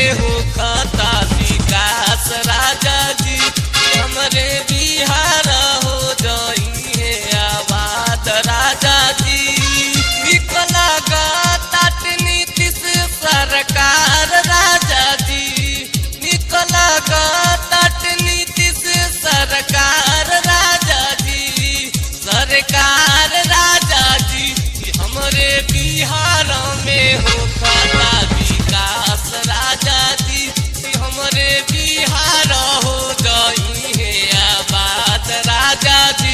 में हो खाता विकास राजा जी हमरे बिहार हो जाई है आबाद राजा जी निकला ताट नीतीश सरकार राजा जी निकला ताट नीतीश सरकार राजा जी सरकार राजा जी हमरे बिहार में हो खाता विकास राजा जी हमरे बिहार हो गई है आबाद राजा जी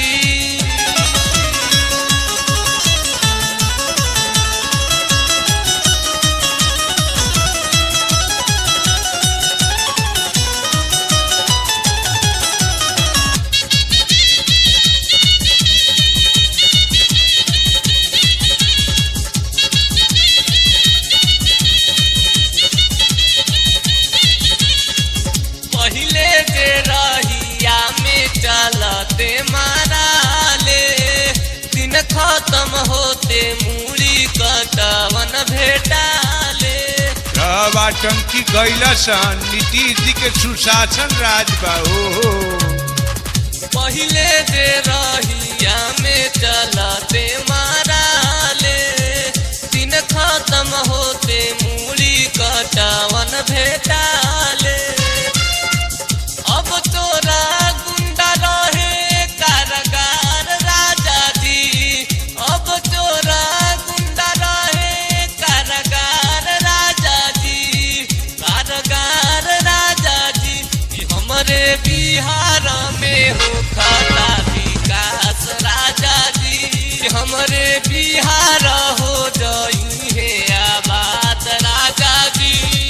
पहिले जे रहिया में चलते माराले दिन खत्म होते मूड़ी कटवन भेटाले सब आतंकी गैला सन नीतीश जी के सुशासन राज बा हो पहिले जे रहिया में चलते माराले दिन खत्म होते मूड़ी कटवन भेटाले अब तोरा गुंडा रहे कारगार राजा जी अब तोरा गुंडा रहे कारगार राजा जी कारगार राजा जी ई हमरे बिहार में हो खाता विकास राजा जी हमरे बिहार हो जाई है आबाद राजा जी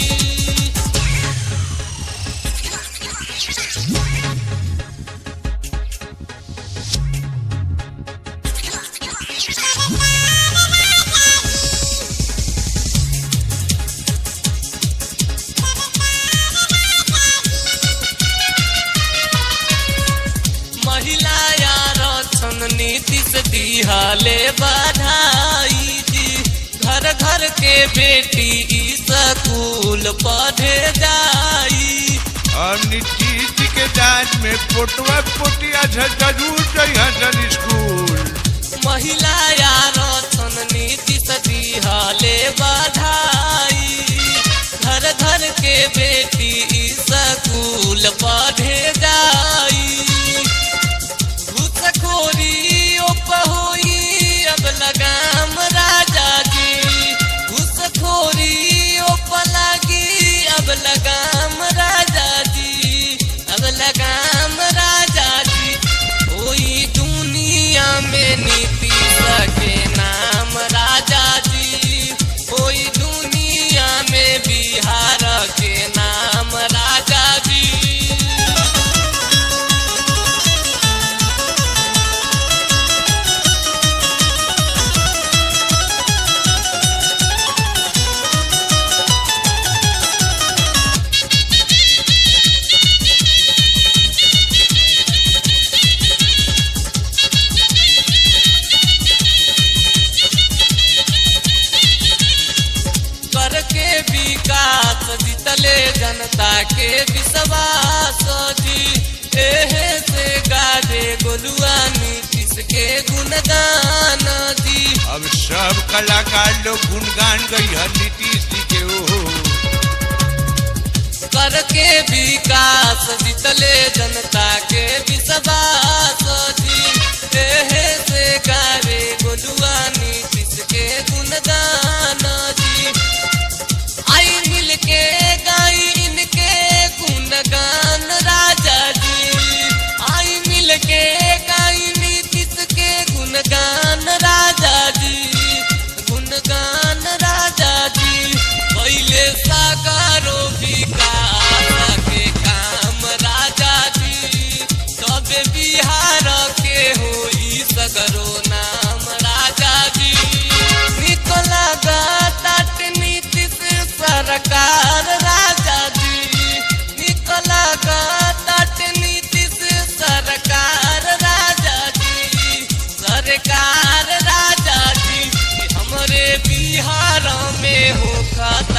महिला आरक्षण नीतीश दिहले बधाई जी घर घर के बेटी ई स्कूल पढ़े जाई और नीतीश जी के जांच में पोटवा पोटिया जरूर जइहन स्कूल महिला आरक्षण नीतीश दिहले बधाई घर घर के बेटी ई स्कूल पढ़े जाई घूसखोरी होई अब लगाम राजा जी घूसखोरी लगी अब लगाम राजा जी अब लगाम राजा जी कोई दुनिया में नीतीश के नाम राजा जी कोई दुनिया में बिहार के नाम राजा जी करके विकास जीतले जनता के विश्वास जी एहे से गाजे गोलुआ नीतीश के गुणगान जी अब सब कलाकार लोग गुणगान गई है नीतीश जी के ओ करके विकास जीतले जनता के विश्वास जी एहे से गावे गोलुआ नीतीश के गुणगान जी आई मिल के गाई इनके गुणगान राजा जी आई मिल के गाई नीतीश के गुणगान राजा जी गुणगान राजा जी पहले साकारो विकास के काम राजा जी तब बिहार के होई सगरो नाम राजा जी निकला गाट नीतीश सरकार राजा जी निकला गाट नीतीश सरकार राजा जी सरकार राजा जी हमरे बिहार में हो खाता